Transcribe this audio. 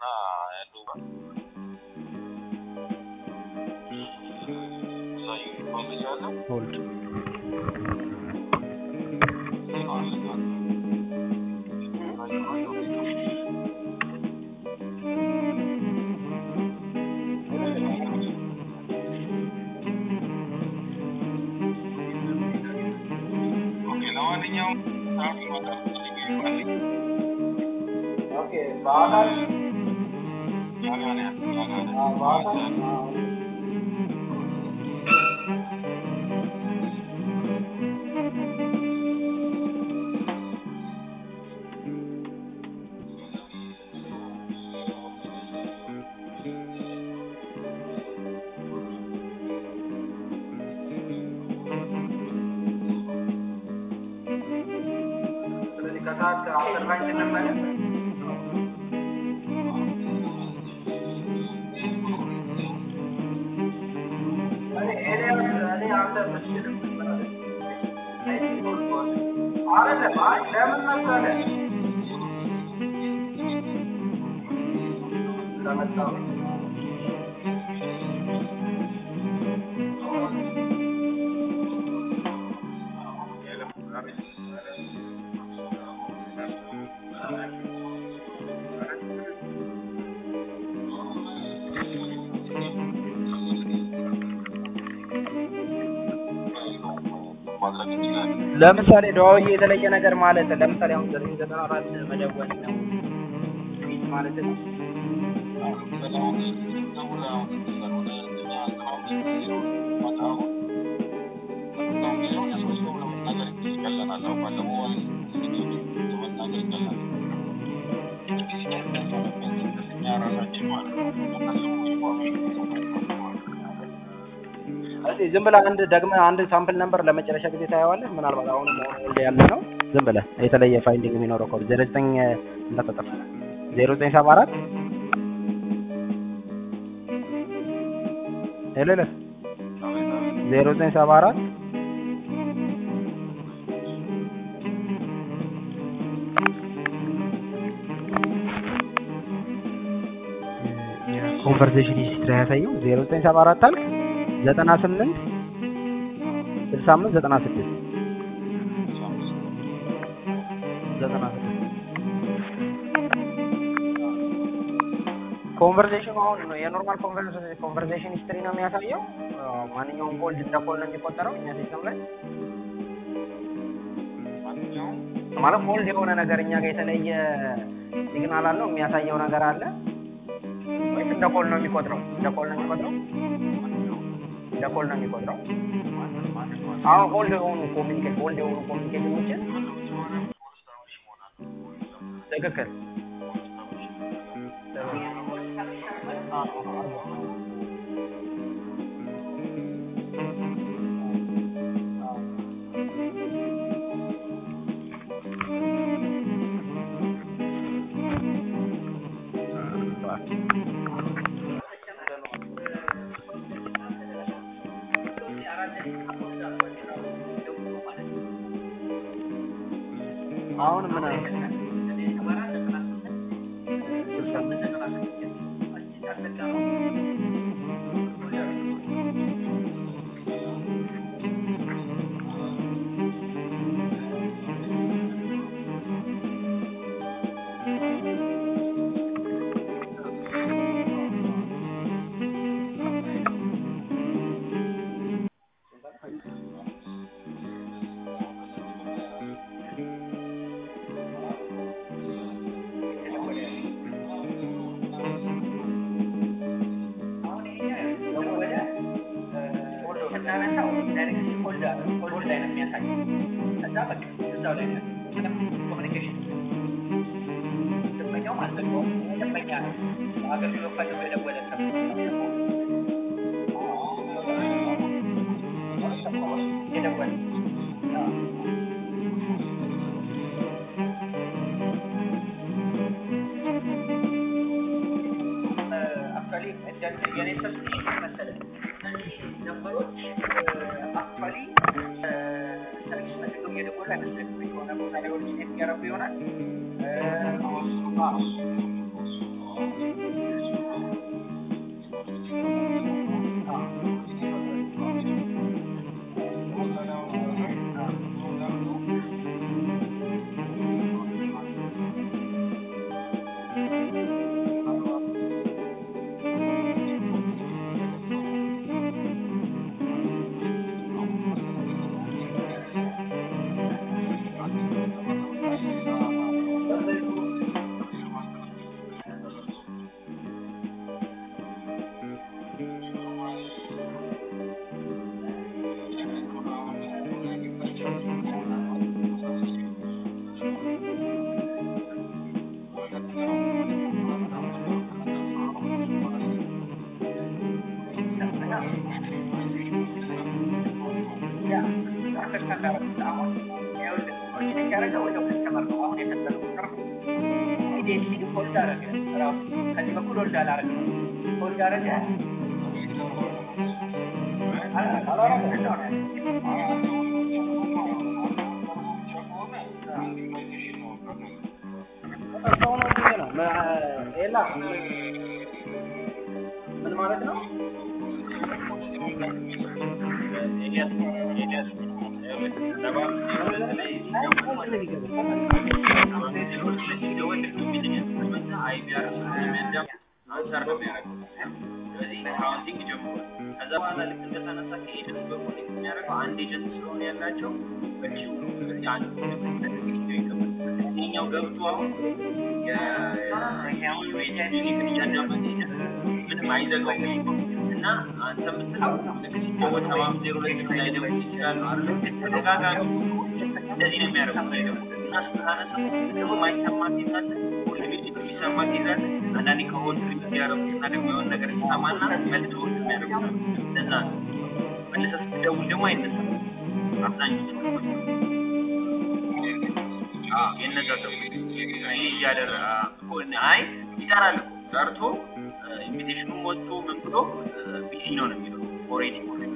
duuba ዩኒፎርም ይዛለሁ ሆልድ ለማንኛውም ሰዓት ይመጣል ይባልኝ ኦኬ በአካል ጣሊያን አዎ፣ በአካል አዎ። ስለዚህ ከሰዓት አስር ላይ እንመለስ። እኔ ኤልያስ እኔ አንተ ምትችል አይደለም። አይ ለምን መሰለህ ስለመጣሁ ማድረግ እንችላለን። ለምሳሌ ደዋዊ የተለየ ነገር ማለት ለምሳሌ አሁን ዘጠኝ ዘጠና አራት መደወል ነው ፊት ማለት ነው። እዚህ ዝም ብለህ አንድ ደግመህ አንድ ሳምፕል ነምበር ለመጨረሻ ጊዜ ታየዋለህ። ምናልባት አሁን ኦልድ ያለ ነው። ዝም ብለህ የተለየ ፋይንዲንግ የሚኖረው ኮድ ዜሮ ዘጠኝ እንዳትጠፋ ዜሮ ዘጠኝ ሰባ አራት ሄሎ ሄሎ ዜሮ ዘጠኝ ሰባ አራት ኮንቨርሴሽን ሂስትሪ ያሳየው ዜሮ ዘጠኝ ሰባ አራት አልክ ዘጠና ስምንት ስልሳ አምስት ዘጠና ስድስት ዘጠና ስድስት ኮንቨርሴሽኑ አሁን ነው የኖርማል ኮንቨርሴሽን ሂስትሪ ነው የሚያሳየው። አዎ፣ ማንኛውም ኮልድ እንደ ኮል ነው የሚቆጠረው እኛ ሲስተም ላይ ማለት ኮልድ የሆነ ነገር እኛ ጋር የተለየ ሲግናል አለው የሚያሳየው ነገር አለ ወይስ እንደ ኮል ነው የሚቆጥረው? እንደ ኮል ነው የሚቆጥረው? እንደ ኮል ነው የሚቆጥረው? አሁን ሆልድ የሆኑ ኮሚኒኬት ሆልድ የሆኑ ኮሚኒኬሽኖችን ትክክል አሁን ምን ስናነሳው ዳይሬክት ኮልድ ኮልድ ላይ ነው የሚያሳየው። ከዛ በቃ እዛው ላይ ነው ምንም ኮሚኒኬሽን ደንበኛው አልዘጋውም። ደንበኛ ነው አገልግሎት ፈልጎ የደወለ ሰው የደወለ አክቹዋሊ የኔ ሰብስክሪፕሽን መሰለህ እነዚህ ነምበሮች አክቹዋሊ ሰርቪስ ፈልገው እየደወሉ አይመስለኝም። የሆነ ቦታ ላይ ኦሪጂኔት እያደረጉ ይሆናል። አንደርስታንድ አደረኩት። አሁን ይኸውልህ ኦሪጂኔት ያደረገው ወደ ከስተመር ነው። አሁን የሰጠነው ቁጥር ነው። ኢሚዲየትሊ ሆልድ አደረገ ራሱ ከዚህ በኩል ሆልድ አላደረገም። ሆልድ አደረገ አላረገም እንደሆነ ሰው ነው እንጂ ነው መ- ኤላ ምን ማለት ነው? ከዛ በኋላ ልክ እንደተነሳ ከኤጀንት በኩል የሚያደርገው አንድ ኤጀንት ስለሆነ ያላቸው በኪው ስለዚህ አንድ ይገባል። ይሄኛው ገብቶ አሁን ምንም አይዘጋውም እና አንተ የምትለው ልክ ሰባ ዜሮ ሁለት ላይ ደግሞ ይችላሉ አለ ተደጋጋሚ እንደዚህ ነው የሚያደርጉት ላይ ደግሞ እና ስታነሳ ደግሞ ማይሰማ ኬዛለ ሁሉ ጊዜ የሚሰማ ኬዛለ አንዳንዴ ከሆድ ሪት ያደረጉት እና ደግሞ የሆነ ነገር ሲሰማና መልስ ሆድ የሚያደርጉት ለዛ ነው መልሰህ ስትደውል ደግሞ አይነሳም አብዛኞቹ አዎ የነዛ ሰዎች እኔ እያደረ እኮ አይ ይሰራል እኮ ሰርቶ ኢንቪቴሽኑን ወጥቶ ምን ብሎ ቢዚ ነው ነው የሚለው ኦልሬዲ